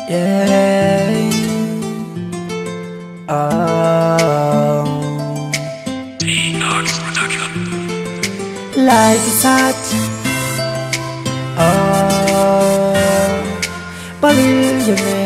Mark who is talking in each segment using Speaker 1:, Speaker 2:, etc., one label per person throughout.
Speaker 1: Yeah. Oh. Life is hard. Oh. Believe me.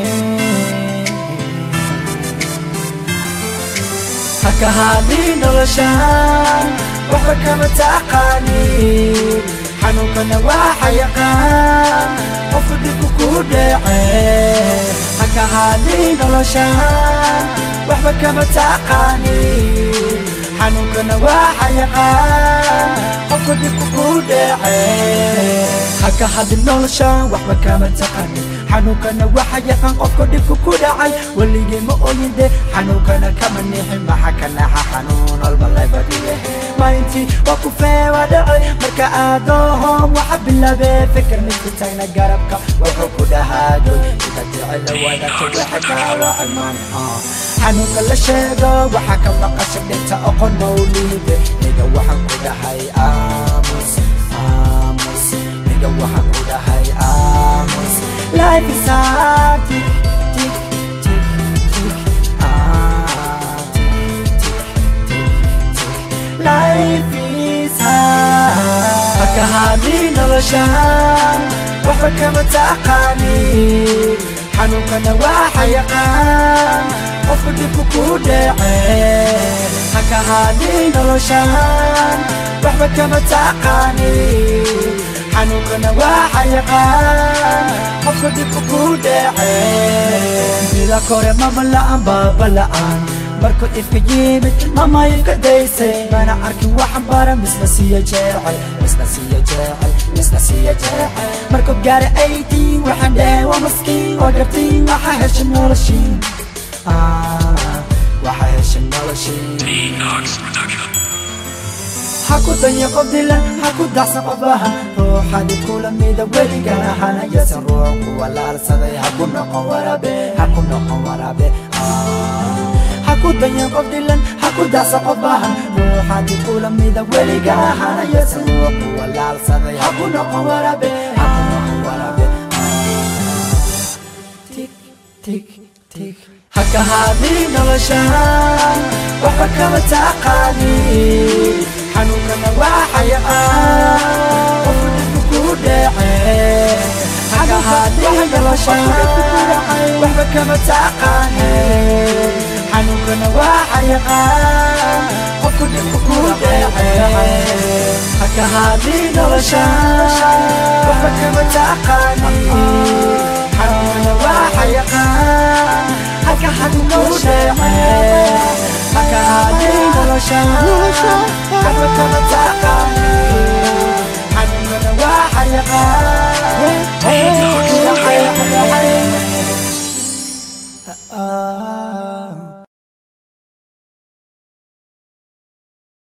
Speaker 1: hakahadii noloshaan waxba kama taqaanin xanuunkana waxa yaqaan qofka dhibku ku dhece hakahadii noloshaan waxba kama taqaanin xanuunkana waxa yaqaan qofka dhibku ku dhece hakahadii noloshaan waxba kama taqaanin xanuunkana waxa yaqaan qofka dhibku ku dhacay weligay ma oyinde xanuunkana kama nixin maxa ka naxa xanuun walba laybadiyahe maalintii waa ku feewa dhacay marka aadoohom waxa bilaabee fikir midku tagna garabka wuxuu ku dhahaadoy ida jecela wadaagta waxa kaawacman xanuunka la sheego waxa ka maqasha dhinta oqon mawliide niga waxaan ku dhahay aamus aamus niga waxaan ku dhahay aamus Life is hard, tick, tick, tick, tick, ah, tick, tick, tick, tick. Life is hard. Hakahadii noloshaan waxba kama taqaanin xanuunkana waxa yaqaan qofka dhibku ku dhece hakahadii noloshaan waxba kama taqaanin xanuunkana waxa yaqaan qofka dhibku ku dhece mida kore mama la'aan baaba la'aan markuu ifka yimid mama ifka daysay mana arkin waxan bara misna siya jecel misna siya jecel misna siya jecel markuu gaara aydiin waxaan dhahay waa maskiin waa gartiin waxa hesha noloshiin waxa hesha noloshiin haku danya qof dilan haku dacsan qofaha ruuxadi kula mida weligana hanayasan ruux ku walaalsaday haku noqon warabe haku noqon warabe haku danya qof dilan haku dacsan qofaha ruuxadi kula mida weligana hanayasan ruux ku walaalsaday haku noqon warabe haku noqon warabe tik tik tik hakahadii noloshaan waxba kama taqaanin xanuunkana waxa yaqaan qofka dhibku ku dhece hakahadii noloshaan waxba kama taqaanin xanuunkana waxa yaqaan qofka dhibku ku dhece hakahadii noloshaan waxba kama taqaanin xanuunkana waxa yaqaan hakahadii noloshaan hakahadii noloshaan waxba kama taqaanin